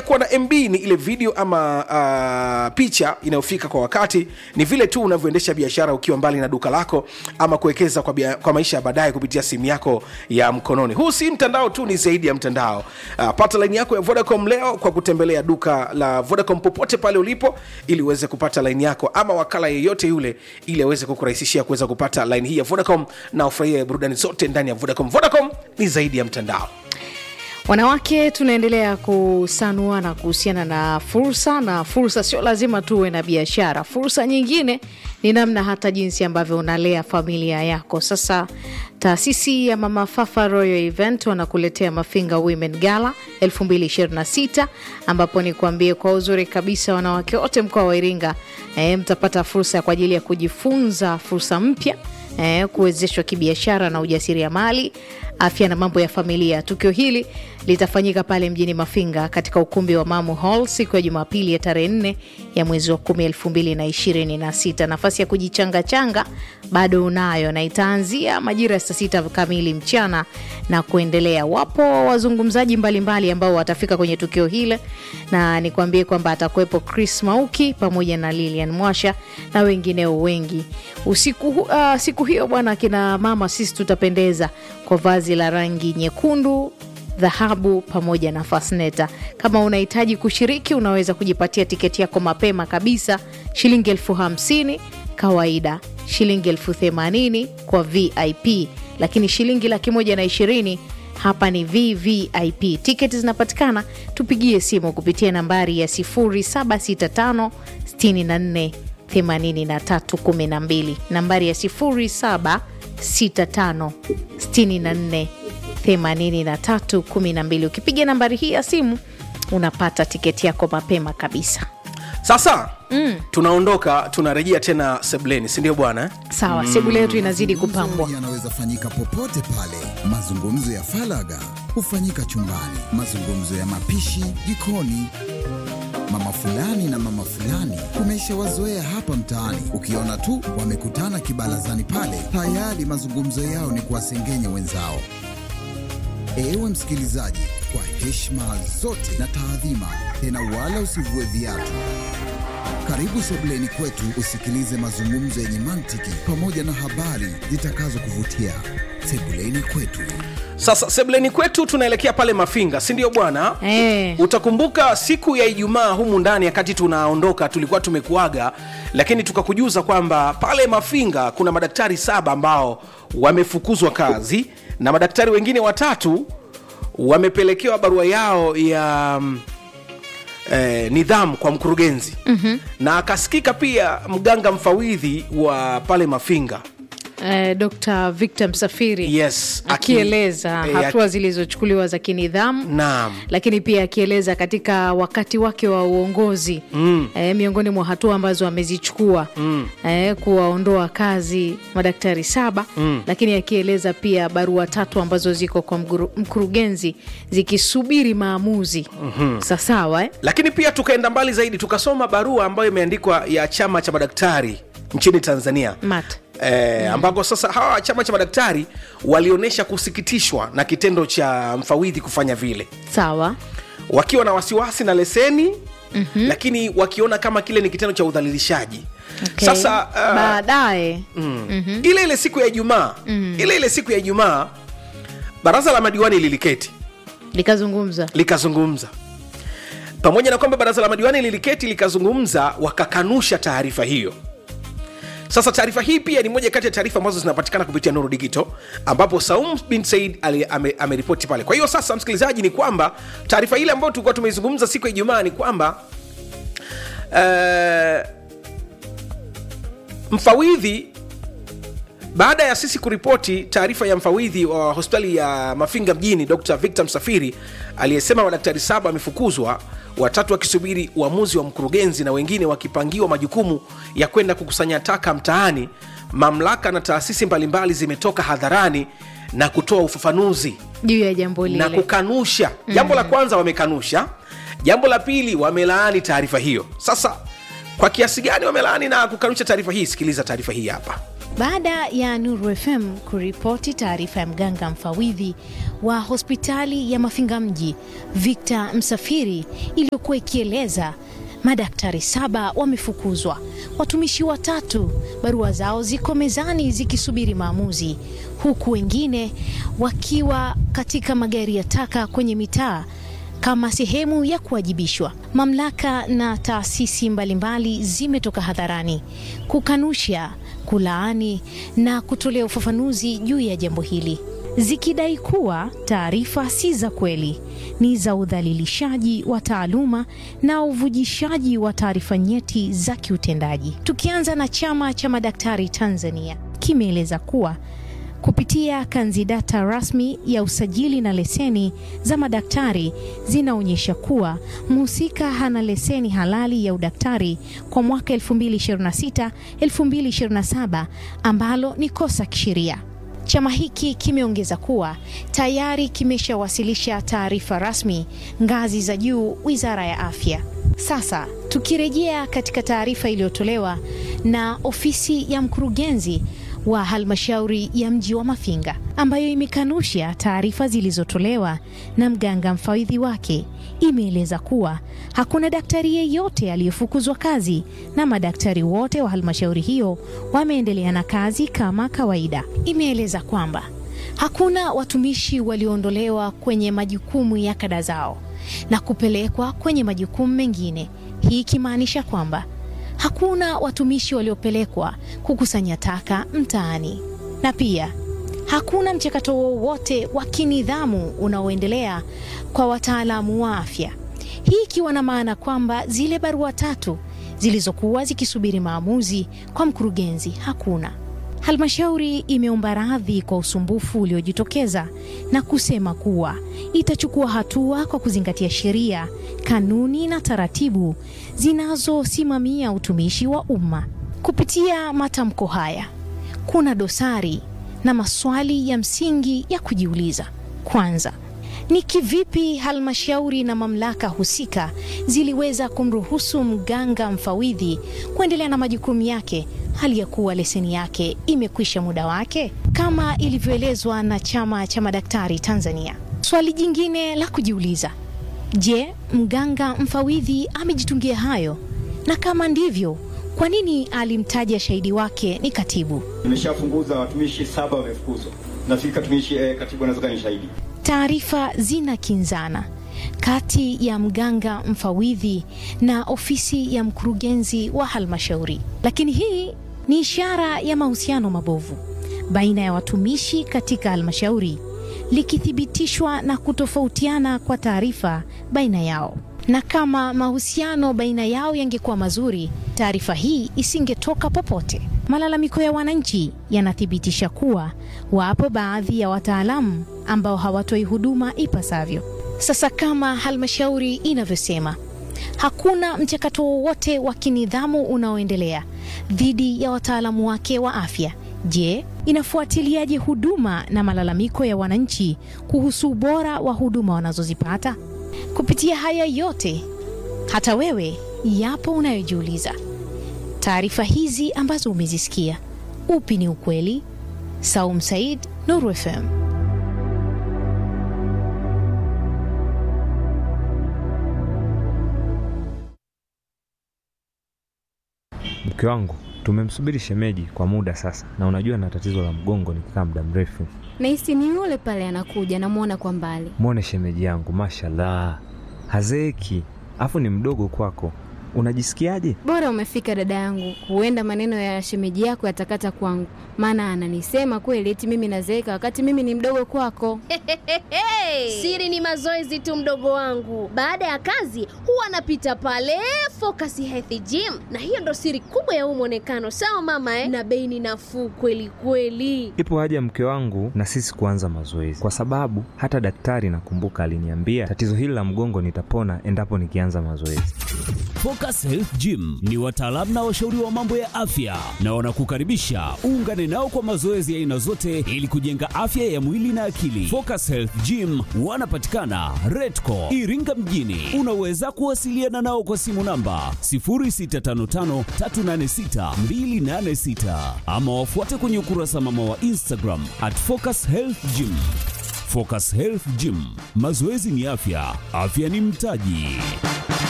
ya kuwa na mb ni ile video ama uh, picha inayofika kwa wakati ni vile tu unavyoendesha biashara ukiwa mbali na duka lako ama kuwekeza kwa, bia, kwa maisha ya baadaye kupitia simu yako ya mkononi huu si mtandao tu ni zaidi ya mtandao uh, pata laini yako ya vodacom leo kwa kutembelea duka la vodacom popote pale ulipo ili uweze kupata laini yako ama wakala yeyote yule ili aweze kukurahisishia kuweza kupata laini hii ya vodacom na ufurahie burudani zote ndani ya vodacom vodacom ni zaidi ya mtandao Wanawake tunaendelea kusanuana kuhusiana na fursa, na fursa sio lazima tuwe na biashara. Fursa nyingine ni namna hata jinsi ambavyo unalea familia yako. Sasa taasisi ya Mama Fafa Royal Event wanakuletea Mafinga Women Gala 2026 ambapo ni kuambie kwa uzuri kabisa, wanawake wote mkoa wa Iringa e, mtapata fursa kwa ajili ya kujifunza fursa mpya eh, kuwezeshwa kibiashara na ujasiriamali, afya na mambo ya familia. Tukio hili litafanyika pale mjini Mafinga katika ukumbi wa Mamu Hall siku ya Jumapili ya tarehe nne ya mwezi wa kumi elfu mbili na ishirini na sita. Nafasi ya kujichangachanga bado unayo na itaanzia majira ya saa sita kamili mchana na kuendelea. Wapo wazungumzaji mbalimbali ambao watafika kwenye tukio hile, na nikwambie kwamba atakuwepo Chris Mauki pamoja na Lilian Mwasha na wengineo wengi. Usiku, uh, siku hiyo bwana, akina mama sisi tutapendeza kwa vazi la rangi nyekundu dhahabu pamoja na fasneta. Kama unahitaji kushiriki, unaweza kujipatia tiketi yako mapema kabisa, shilingi elfu hamsini kawaida, shilingi elfu themanini kwa VIP, lakini shilingi laki moja na ishirini hapa ni VVIP. Tiketi zinapatikana, tupigie simu kupitia nambari ya 0765 64 83 12, nambari ya 0765 64 8312. Ukipiga nambari hii ya simu unapata tiketi yako mapema kabisa. sasa mm. tunaondoka tunarejea tena sebleni sindio bwana eh? Sawa, sebule yetu inazidi kupambwa. Mazungumzo yanaweza fanyika popote pale. Mazungumzo ya falaga hufanyika chumbani, mazungumzo ya mapishi jikoni. Mama fulani na mama fulani tumeshawazoea hapa mtaani, ukiona tu wamekutana kibarazani pale, tayari mazungumzo yao ni kuwasengenya wenzao. Ewe msikilizaji, kwa heshima zote na taadhima, tena wala usivue viatu. Karibu sebuleni kwetu usikilize mazungumzo yenye mantiki pamoja na habari zitakazokuvutia. Sebuleni kwetu. sasa sebleni kwetu tunaelekea pale mafinga sindio bwana Eh. utakumbuka siku ya ijumaa humu ndani wakati tunaondoka tulikuwa tumekuaga lakini tukakujuza kwamba pale mafinga kuna madaktari saba ambao wamefukuzwa kazi na madaktari wengine watatu wamepelekewa barua yao ya mm, eh, nidhamu kwa mkurugenzi mm-hmm. na akasikika pia mganga mfawidhi wa pale mafinga Eh, Dr. Victor Msafiri yes aki- akieleza eh, hatua zilizochukuliwa za kinidhamu naam lakini pia akieleza katika wakati wake wa uongozi mm. e, miongoni mwa hatua ambazo amezichukua mm. e, kuwaondoa kazi madaktari saba mm. lakini akieleza pia barua tatu ambazo ziko kwa mguru, mkurugenzi zikisubiri maamuzi mm-hmm. sasawa eh? lakini pia tukaenda mbali zaidi tukasoma barua ambayo imeandikwa ya chama cha madaktari nchini tanzania mat E, ambako sasa hawa chama cha madaktari walionyesha kusikitishwa na kitendo cha mfawidhi kufanya vile sawa wakiwa na wasiwasi na leseni mm-hmm. lakini wakiona kama kile ni kitendo cha udhalilishaji okay. sasa uh, baadaye mm. mm-hmm. ile ile siku ya ijumaa mm. ile ile siku ya ijumaa baraza la madiwani liliketi likazungumza likazungumza pamoja na kwamba baraza la madiwani liliketi likazungumza wakakanusha taarifa hiyo sasa taarifa hii pia ni moja kati ya taarifa ambazo zinapatikana kupitia nuru digito ambapo saum bin said ali- ame- ameripoti pale kwa hiyo sasa msikilizaji ni kwamba taarifa ile ambayo tulikuwa tumeizungumza siku ya ijumaa ni kwamba uh, mfawidhi baada ya sisi kuripoti taarifa ya mfawidhi wa hospitali ya mafinga mjini dr victor msafiri aliyesema madaktari saba wamefukuzwa watatu wakisubiri uamuzi wa mkurugenzi na wengine wakipangiwa majukumu ya kwenda kukusanya taka mtaani mamlaka na taasisi mbalimbali zimetoka hadharani na kutoa ufafanuzi juu ya jambo na lile kukanusha jambo la kwanza wamekanusha jambo la pili wamelaani taarifa hiyo sasa kwa kiasi gani wamelaani na kukanusha taarifa hii sikiliza taarifa hii hapa Baada ya Nuru FM kuripoti taarifa ya mganga mfawidhi wa hospitali ya Mafinga mji Victor Msafiri iliyokuwa ikieleza madaktari saba wamefukuzwa, watumishi watatu barua zao ziko mezani zikisubiri maamuzi, huku wengine wakiwa katika magari ya taka kwenye mitaa kama sehemu ya kuwajibishwa. Mamlaka na taasisi mbalimbali zimetoka hadharani kukanusha, kulaani na kutolea ufafanuzi juu ya jambo hili, zikidai kuwa taarifa si za kweli, ni za udhalilishaji wa taaluma na uvujishaji wa taarifa nyeti za kiutendaji. Tukianza na Chama cha Madaktari Tanzania kimeeleza kuwa kupitia kanzidata rasmi ya usajili na leseni za madaktari zinaonyesha kuwa mhusika hana leseni halali ya udaktari kwa mwaka 2026 2027 ambalo ni kosa kisheria. Chama hiki kimeongeza kuwa tayari kimeshawasilisha taarifa rasmi ngazi za juu Wizara ya Afya. Sasa tukirejea katika taarifa iliyotolewa na ofisi ya mkurugenzi wa halmashauri ya mji wa Mafinga ambayo imekanusha taarifa zilizotolewa na mganga mfawidhi wake, imeeleza kuwa hakuna daktari yeyote aliyefukuzwa kazi na madaktari wote wa halmashauri hiyo wameendelea na kazi kama kawaida. Imeeleza kwamba hakuna watumishi walioondolewa kwenye majukumu ya kada zao na kupelekwa kwenye majukumu mengine, hii ikimaanisha kwamba hakuna watumishi waliopelekwa kukusanya taka mtaani, na pia hakuna mchakato wowote wa kinidhamu unaoendelea kwa wataalamu wa afya, hii ikiwa na maana kwamba zile barua tatu zilizokuwa zikisubiri maamuzi kwa mkurugenzi hakuna. Halmashauri imeomba radhi kwa usumbufu uliojitokeza na kusema kuwa itachukua hatua kwa kuzingatia sheria, kanuni na taratibu zinazosimamia utumishi wa umma. Kupitia matamko haya, kuna dosari na maswali ya msingi ya kujiuliza. Kwanza, ni kivipi halmashauri na mamlaka husika ziliweza kumruhusu mganga mfawidhi kuendelea na majukumu yake hali ya kuwa leseni yake imekwisha muda wake kama ilivyoelezwa na Chama cha Madaktari Tanzania? Swali jingine la kujiuliza, je, mganga mfawidhi amejitungia hayo? Na kama ndivyo, kwa nini alimtaja shahidi wake ni katibu? Nimeshafunguza watumishi saba wamefukuzwa. Nafikiri katumishi eh, katibu anaweza kuwa ni shahidi. Taarifa zinakinzana kati ya mganga mfawidhi na ofisi ya mkurugenzi wa halmashauri, lakini hii ni ishara ya mahusiano mabovu baina ya watumishi katika halmashauri, likithibitishwa na kutofautiana kwa taarifa baina yao. Na kama mahusiano baina yao yangekuwa mazuri, taarifa hii isingetoka popote. Malalamiko ya wananchi yanathibitisha kuwa wapo baadhi ya wataalamu ambao hawatoi huduma ipasavyo. Sasa kama halmashauri inavyosema, hakuna mchakato wowote wa kinidhamu unaoendelea dhidi ya wataalamu wake wa afya. Je, inafuatiliaje huduma na malalamiko ya wananchi kuhusu ubora wa huduma wanazozipata? Kupitia haya yote, hata wewe yapo unayojiuliza. Taarifa hizi ambazo umezisikia, upi ni ukweli? Saum Said, Nuru FM. Mke wangu tumemsubiri shemeji kwa muda sasa, na unajua na tatizo la mgongo nikikaa muda mrefu. Nahisi ni yule pale anakuja, namwona kwa mbali. Mwone shemeji yangu, mashallah, hazeeki, afu ni mdogo kwako. Unajisikiaje? Bora umefika dada yangu, huenda maneno ya shemeji yako yatakata kwangu, maana ananisema kweli eti mimi nazeeka wakati mimi ni mdogo kwako. Siri ni mazoezi tu, mdogo wangu. Baada ya kazi huwa anapita pale Focus Health Gym, na hiyo ndo siri kubwa ya huu mwonekano. Sawa mama eh? Na bei ni nafuu kweli kweli. Ipo haja mke wangu na sisi kuanza mazoezi, kwa sababu hata daktari nakumbuka aliniambia tatizo hili la mgongo nitapona endapo nikianza mazoezi. Focus Health Gym ni wataalamu na washauri wa mambo ya afya na wanakukaribisha uungane nao kwa mazoezi ya aina zote ili kujenga afya ya mwili na akili. Focus Health Gym wanapatikana Redco Iringa mjini. Unaweza kuwasiliana nao kwa simu namba 0655386286 ama wafuate kwenye ukurasa mama wa Instagram at Focus Health Gym. Focus Health Gym, mazoezi ni afya, afya ni mtaji.